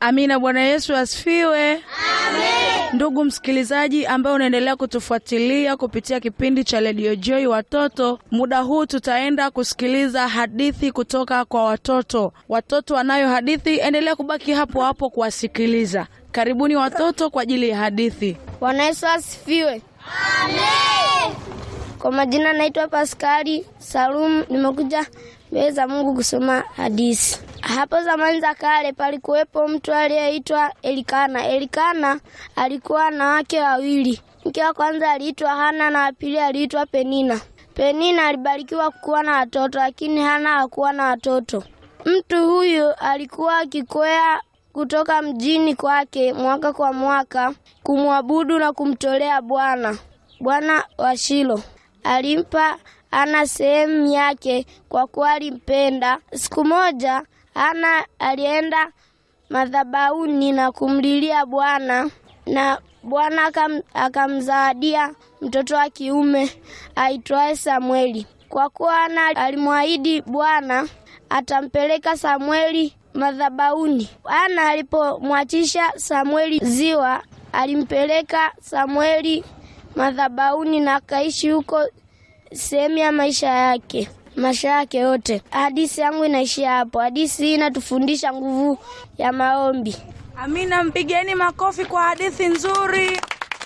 Amina. Bwana Yesu asifiwe. Ndugu msikilizaji ambaye unaendelea kutufuatilia kupitia kipindi cha Radio Joy Watoto, muda huu tutaenda kusikiliza hadithi kutoka kwa watoto. Watoto wanayo hadithi, endelea kubaki hapo hapo kuwasikiliza. Karibuni watoto kwa ajili ya hadithi. Bwana Yesu asifiwe. Amen. Kwa majina naitwa Paskali Salum, nimekuja mbele za Mungu kusoma hadithi. Hapo zamani za kale palikuwepo mtu aliyeitwa Elikana. Elikana alikuwa na wake wawili. Mke wa kwanza aliitwa Hana na wa pili aliitwa Penina. Penina alibarikiwa kuwa na watoto, lakini Hana hakuwa na watoto. Mtu huyu alikuwa akikwea kutoka mjini kwake mwaka kwa mwaka kumwabudu na kumtolea Bwana. Bwana wa Shilo alimpa Hana sehemu yake kwa kuwa alimpenda. Siku moja Hana alienda madhabahuni na kumlilia Bwana na Bwana akam, akamzawadia mtoto wa kiume aitwaye Samweli. Kwa kuwa Hana alimwahidi Bwana atampeleka Samweli madhabahuni. Hana alipomwachisha Samweli ziwa, alimpeleka Samweli madhabahuni na akaishi huko sehemu ya maisha yake maisha yake yote. Hadithi yangu inaishia hapo. Hadithi hii inatufundisha nguvu ya maombi. Amina, mpigeni makofi kwa hadithi nzuri.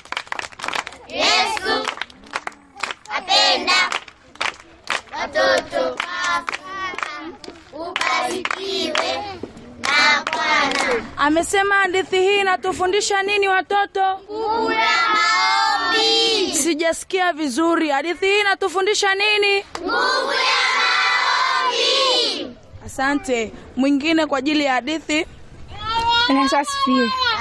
Yesu apenda watoto. Ubarikiwe na Bwana. Amesema hadithi hii inatufundisha nini watoto? Nguvu ya maombi. Sijasikia vizuri. Hadithi hii inatufundisha nini? Nguvu ya maombi. Asante. Mwingine kwa ajili ya hadithi. Bwana Yesu asifiwe.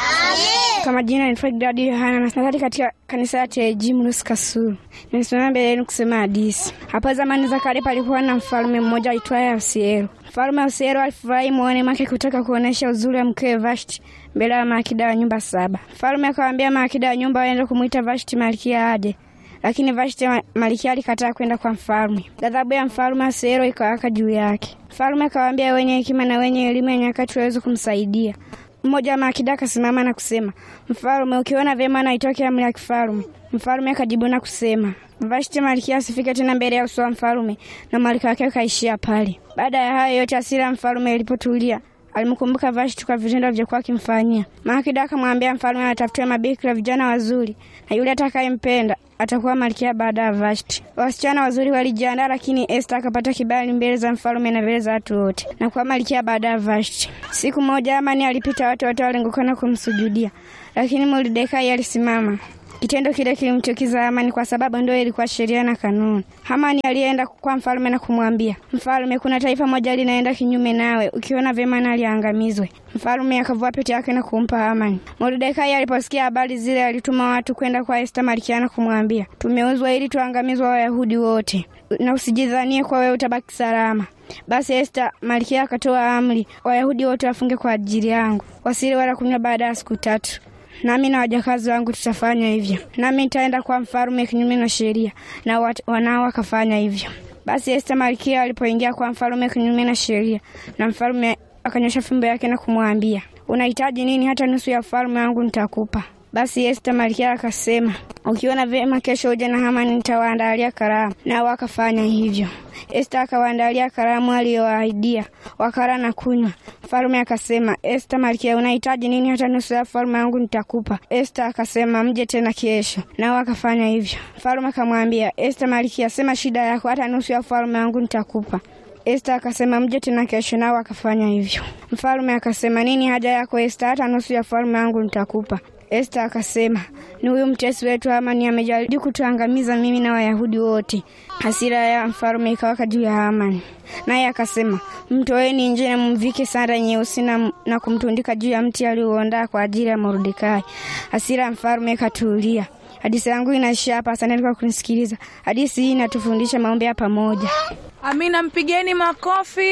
Amen. Kwa majina naitwa Gidadi Yohana na nasali katika kanisa la TAG Mlusi Kasulu. Nimesimama mbele yenu kusema hadithi. Hapo zamani za kale palikuwa na mfalme mmoja aitwaye Ahasuero. Mfalme Ahasuero alifurahi moyoni mwake kutaka kuonesha uzuri wa mkewe Vashti mbele ya maakida wa nyumba saba. Mfalme akawaambia maakida wa nyumba waende kumwita Vashti malkia aje, lakini Vashti ma- malkia alikataa kwenda kwa mfalme. Ghadhabu ya mfalme Ahasuero ikawaka juu yake. Mfalme akawaambia wenye hekima na wenye elimu ya nyakati waweze kumsaidia. Mmoja wa maakida akasimama na kusema, Mfalme, ukiona vyema na itoke amri ya kifalme. Mfalme akajibu na kusema, Vashti malkia asifike tena mbele ya uso wa mfalme, na malkia wake akaishia pale. Baada ya hayo yote, hasira ya mfalme ilipotulia, alimkumbuka Vashti kwa vitendo alivyokuwa akimfanyia. Maakida akamwambia mfalme atafutiwe mabikira vijana wazuri, na yule atakayempenda atakuwa malkia baada ya Vashti. Wasichana wazuri walijiandaa, lakini Esta akapata kibali mbele za mfalme na mbele za watu wote na kuwa malkia baada ya Vashti. Siku moja Amani alipita, watu wote walingukana kumsujudia, lakini Mordekai alisimama. Kitendo kile kilimchukiza Hamani kwa sababu ndio ilikuwa sheria na kanuni. Hamani alienda kwa mfalme na kumwambia, Mfalme, kuna taifa moja linaenda kinyume nawe, ukiona vyema na liangamizwe. Mfalme akavua pete yake na kumpa Hamani. Mordekai aliposikia habari zile, alituma watu kwenda kwa Esta malkia na kumwambia, tumeuzwa ili tuangamizwa Wayahudi wote, na usijidhanie kwa wewe utabaki salama. Basi Esta malkia akatoa amri, Wayahudi wote wafunge kwa ajili yangu, wasile wala kunywa baada ya siku tatu nami na wajakazi wangu tutafanya hivyo, nami nitaenda kwa mfalme kinyume na sheria, na wat- wanao wakafanya hivyo. Basi Esta malkia alipoingia kwa mfalme kinyume na sheria, na mfalme akanyosha fimbo yake na kumwambia, unahitaji nini? Hata nusu ya ufalme wangu nitakupa. Basi Esta malkia akasema, ukiona vyema, kesho uje na Hamani, nitawaandalia karamu. Nao wakafanya hivyo. Esta akawaandalia karamu aliyowaahidia, wakala na kunywa. Mfalme akasema, Esta malkia, unahitaji nini? Hata nusu ya ufalme wangu nitakupa. Esta akasema, mje tena kesho. Nao wakafanya hivyo. Mfalme akamwambia Esta malkia, sema shida yako, hata nusu ya ufalme wangu nitakupa. Esta akasema mje tena kesho, nao akafanya hivyo. Mfalme akasema nini haja yako Esta? Hata nusu ya ufalme wangu nitakupa. Esta akasema ni huyu mtesi wetu Hamani amejaribu kutuangamiza mimi na Wayahudi wote. Hasira ya mfalme ikawaka juu ya Hamani, naye akasema mtoeni nje na mvike sanda nyeusi na, na kumtundika juu ya mti aliouandaa kwa ajili ya Mordekai. Hasira ya mfalme ikatulia. Hadithi yangu inaishia hapa. Asante kwa kunisikiliza. Hadithi hii inatufundisha maombi ya pamoja. Amina, mpigeni makofi.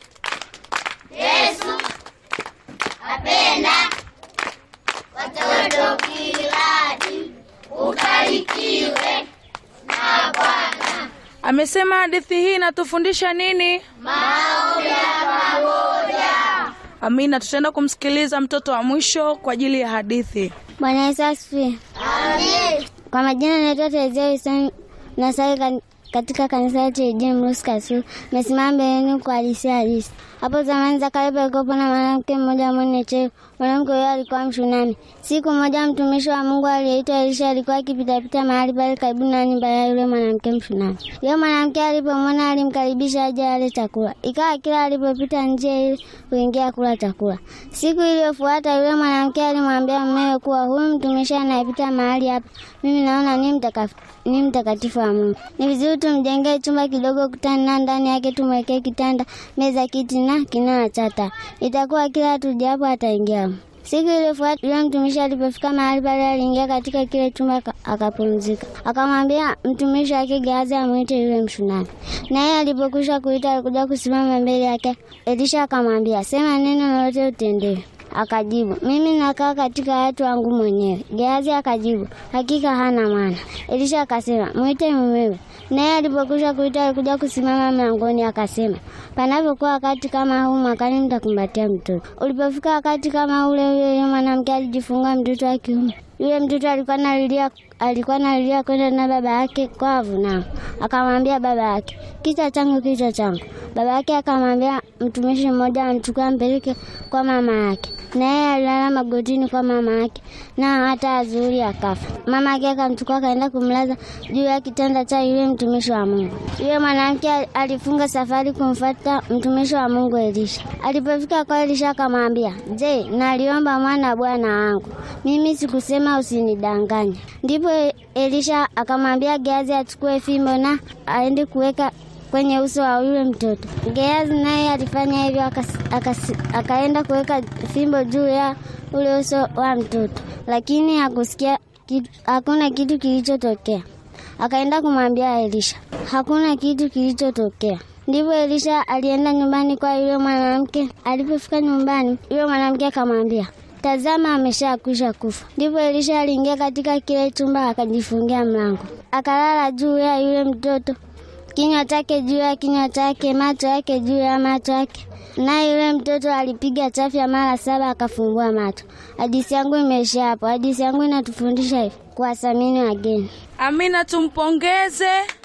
Yesu apenda watoto kiladi. Ubarikiwe na Bwana. Amesema hadithi hii inatufundisha nini? Maombi ya pamoja. Amina, tutaenda kumsikiliza mtoto wa mwisho kwa ajili ya hadithi. Bwana Yesu asifiwe. Kwa majina naitwa Terezia Wilson nasali kan- katika kanisa la TAG Mrusi Kasulu. Nimesimama mbele yenu kwa hadithi halisi. Hapo zamani za kale palikuwa na mwanamke mmoja mwenye cheo. Mwanamke huyo alikuwa Mshunami. Siku moja mtumishi wa Mungu aliyeitwa Elisha alikuwa akipitapita mahali pale karibu na nyumba ya yule mwanamke Mshunami. Yule mwanamke alipomwona alimkaribisha aje ale chakula. Ikawa kila alipopita njia ile kuingia kula chakula. Siku iliyofuata yule mwanamke alimwambia mumewe kuwa huyu mtumishi anayepita mahali hapa, mimi naona ni mtakatifu ni mtakatifu wa Mungu. Ni vizuri tumjengee chumba kidogo kutani na ndani yake tumwekee kitanda, meza, kiti na kinara cha taa. Itakuwa kila tujapo ataingia. Siku iliyofuata yule mtumishi alipofika mahali pale, aliingia katika kile chumba aka- akapumzika. Akamwambia mtumishi wake Gehazi amwite yule Mshunami. Naye alipokwisha kuita, alikuja kusimama mbele yake. Elisha akamwambia, sema neno lolote utendewe. Akajibu, mimi nakaa katika watu wangu mwenyewe. Gehazi akajibu, hakika hana maana. Elisha akasema, mwite mumewe. Naye alipokwisha kuita, alikuja kusimama mlangoni, akasema, panapokuwa wakati kama huu mwakani mtakumbatia mtoto. Ulipofika wakati kama ule, yule yule mwanamke alijifunga mtoto wa kiume. Yule mtoto alikuwa nalilia alikuwa nalilia kwenda na baba yake kwa avunao. Akamwambia baba yake, kichwa changu, kichwa changu. Baba yake akamwambia mtumishi mmoja amchukua ampeleke kwa mama yake, naye alilala magotini kwa mama yake, na hata azuri akafa. Mama yake akamchukua akaenda kumlaza juu ya kitanda cha yule mtumishi wa Mungu. Yule mwanamke al- alifunga safari kumfuata mtumishi wa Mungu Elisha. Alipofika kwa Elisha akamwambia, je, naliomba mwana bwana wangu, mimi sikusema usinidanganye. Ndipo Elisha akamwambia Gehazi achukue fimbo na aende kuweka kwenye uso wa yule mtoto. Gehazi naye alifanya hivyo, akas- akas- akaenda kuweka fimbo juu ya ule uso wa mtoto, lakini hakusikia kitu, hakuna kitu kilichotokea. Akaenda kumwambia Elisha, hakuna kitu kilichotokea. Ndipo Elisha alienda nyumbani kwa yule mwanamke. Alipofika nyumbani, yule mwanamke akamwambia, tazama, ameshakwisha kufa. Ndipo Elisha aliingia katika kile chumba akajifungia mlango, akalala juu ya yule mtoto kinywa chake juu ya kinywa chake, macho yake juu ya macho yake. Naye yule mtoto alipiga chafya mara saba akafumbua macho. Hadithi yangu imeishia hapo. Hadithi yangu inatufundisha hivi, kuwathamini wageni. Amina, tumpongeze.